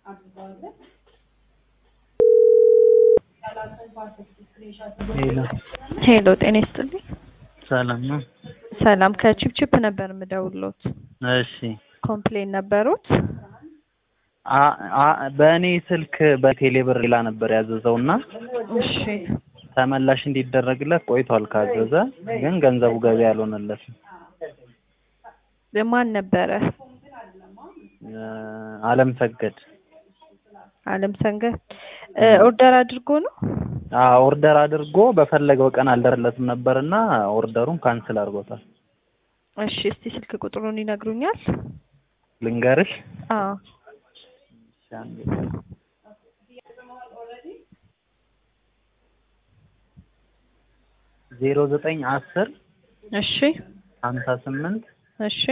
ሄሎ ሄሎ ጤና ይስጥልኝ። ሰላም ነው? ሰላም ከቺፕቺፕ ነበር የምደውልዎት። እሺ ኮምፕሌን ነበሩት? አ- አ- በእኔ ስልክ በቴሌ ብር ሌላ ነበር ያዘዘው እና እሺ ተመላሽ እንዲደረግለት ቆይቷል ካዘዘ፣ ግን ገንዘቡ ገቢ አልሆነለትም። ማን ነበረ? እ፣ አለም ሰገድ አለም ሰንገት ኦርደር አድርጎ ነው? አ ኦርደር አድርጎ በፈለገው ቀን አልደረለትም ነበርና ኦርደሩን ካንስል አድርጎታል። እሺ እስቲ ስልክ ቁጥሩን ይነግሩኛል? ልንገርሽ አዎ እሺ፣ አንዴ። ዜሮ ዘጠኝ አስር እሺ ሀምሳ ስምንት እሺ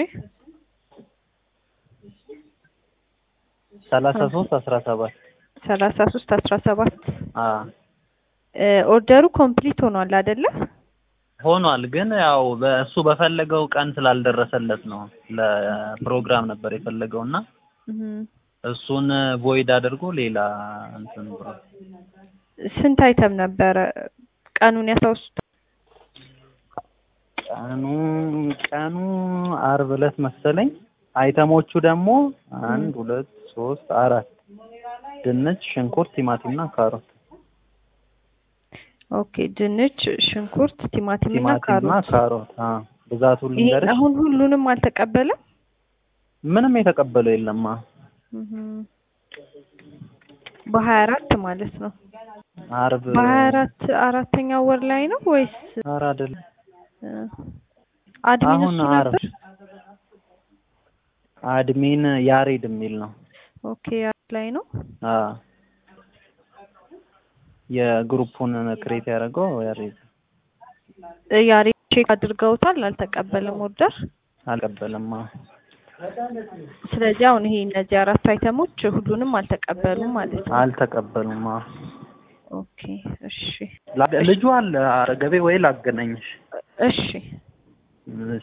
ሰላሳ ሶስት አስራ ሰባት ሰላሳ ሶስት አስራ ሰባት አ ኦርደሩ ኮምፕሊት ሆኗል አይደለ? ሆኗል ግን ያው በእሱ በፈለገው ቀን ስላልደረሰለት ነው። ለፕሮግራም ነበር የፈለገው እና እህ እሱን ቮይድ አድርጎ ሌላ እንትን ብሎ ስንት አይተም ነበረ? ቀኑን ያስታውሱት? ቀኑ ቀኑ አርብ ዕለት መሰለኝ። አይተሞቹ ደግሞ አንድ ሁለት ሶስት አራት ድንች፣ ሽንኩርት፣ ቲማቲምና ካሮት ኦኬ ድንች፣ ሽንኩርት፣ ቲማቲም እና ቲማቲምና ካሮት። ካሮት አ ብዛቱን ይሄ ልንገርሽ አሁን ሁሉንም አልተቀበለም? ምንም የተቀበለው የለማ እህ በሀያ አራት ማለት ነው። አርብ በሀያ አራት አራተኛው ወር ላይ ነው ወይስ ኧረ አይደለም እ አድሚን አሁን እሱ አርብ ነበር? አድሚን ያሬድ የሚል ነው። ኦኬ ያሬድ ላይ ነው። አ የግሩፑን ክሬት ያደረገው ያሬድ እ ያሬድ ቼክ አድርገውታል፣ አልተቀበለም ኦርደር። አልቀበለማ። ስለዚህ አሁን ይሄ እነዚህ አራት አይተሞች ሁሉንም አልተቀበሉም ማለት ነው። አልተቀበሉማ። ኦኬ እሺ ላገ- ልጁ አለ አጠገቤ ወይ ላገናኝሽ? እሺ እሺ።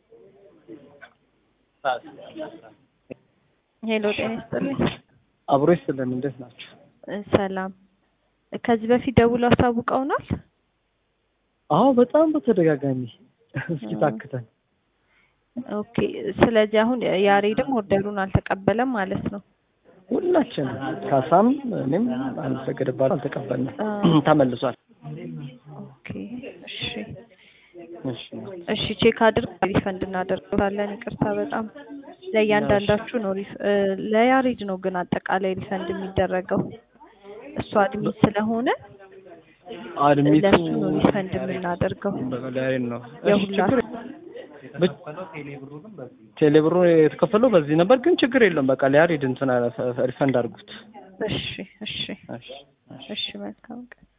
ሄሎ ጤና ይስጥልኝ። አብሮ ይስጥልን። እንዴት ናቸው? እ ሰላም ከዚህ በፊት ደውሎ አሳውቀውናል? አዎ በጣም በተደጋጋሚ እስኪ ታክተን ኦኬ ስለዚህ አሁን ያሬድም ኦርደሩን አልተቀበለም ማለት ነው። ሁላችንም ካሳም እኔም አንድ ሰገድ ባል አልተቀበልንም፣ አ- ተመልሷል። ኦኬ እሺ እሺ እሺ ቼክ አድርግ ሪፈንድ እናደርጋለን። ይቅርታ በጣም ለእያንዳንዳችሁ ነው ሪፍ እ ለያሬድ ነው ግን አጠቃላይ ሪፈንድ የሚደረገው እሱ አድሚት ስለሆነ አድሚቱ ለሱ ነው ሪፈንድ የምናደርገው በላይ ነው። እሺ የሁላ ችግር ቴሌብሩ የተከፈለው በዚህ ነበር፣ ግን ችግር የለም። በቃ ለያሬድ እንትን ሪፈንድ አድርጉት። እሺ እሺ እሺ እሺ መልካም ቀን